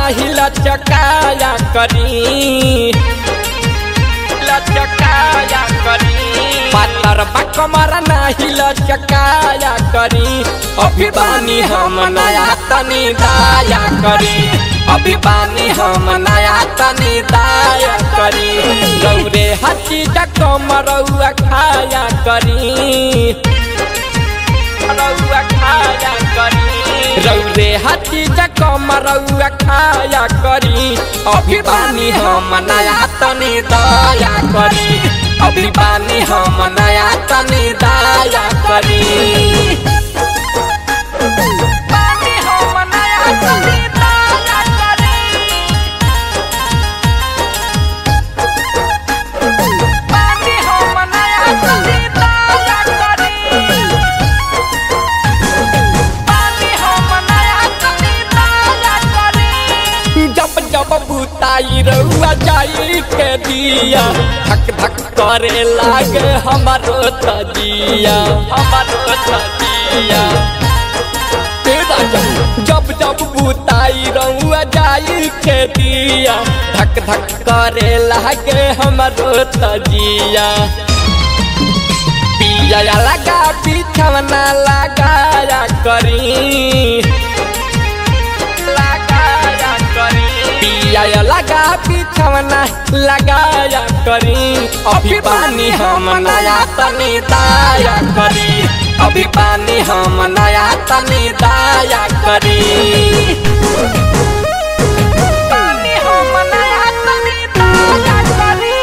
नाही लचकाया करी लचकाया करी पातर बकमर नाही लचकाया करी अभी बानी हम नया तनी दाया करी अभी बानी हम नया तनी दाया करी रौरे हची कमरौआ खाया करी रौआ खाया करी रौरे हची कमरौआ खाया करी अभी बानी हम नया तनी दाया करी अभी बानी हम नया तनी दाया करी बानी हम नया तनी दाया करी बानी हम नया तनी दाया करी बानी हम नया तनी दाया करी जब जब भूताई रउआ जाई के दिया धक धक करे लागे हमारो तजिया हमारो तजिया तेरा जब जब जब भूताई रउआ जाई के दिया धक धक करे लागे हमारो तजिया पिया लगा बिछवना लगाया करी लगाया करी पिया लगा बिछवना लगाया करी अभी पानी हम नया तनी दाया करी अभी पानी हम नया तनी दाया करी पानी हम नया तनी दाया करी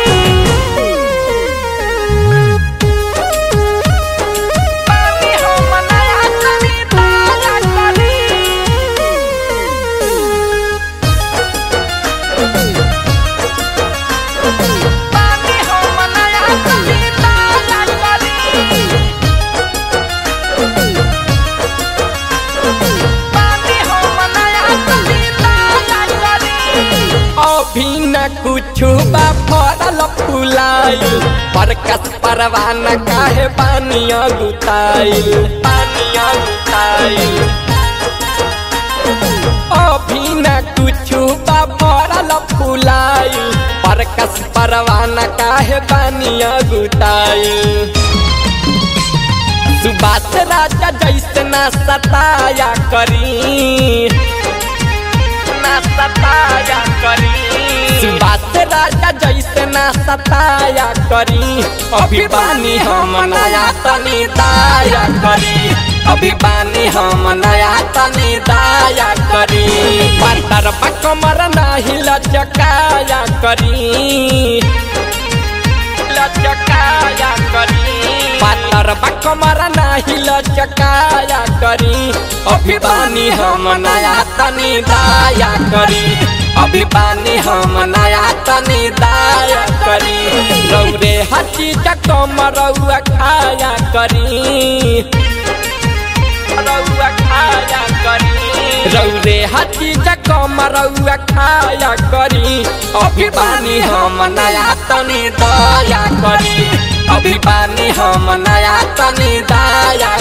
पानी हम नया तनी दाया करी पानी हम नया तनी दाया करी पानी हम नया तनी दाया करी अभी न कुछु बा फरल फुलाइल परकस परवान काहे पानिया गुताइल पानिया गुताइल अभी न कुछु बा फरल फुलाइल परकस परवान काहे पानिया गुताइल सुबास राजा जैसे ना सताया करी ना सताया करी सुबास राजा जैसे ना सताया करी अभी बानी हम नया तनी दाया करी अभी बानी हम नया तनी दाया करी पातर कमर नाही लचकाया करी लचकाया करी पातर कमर नाही लचकाया करी अभी बानी हम नया तनी दाया करी अभी बानी हम नया तनी दाया करी रौरे हची कमरौआ खाया करी रौआ खाया करी रौरे हची कमरौआ खाया करी अभी बानी हम नया तनी दाया करी अभी बानी हम नया तनी दाया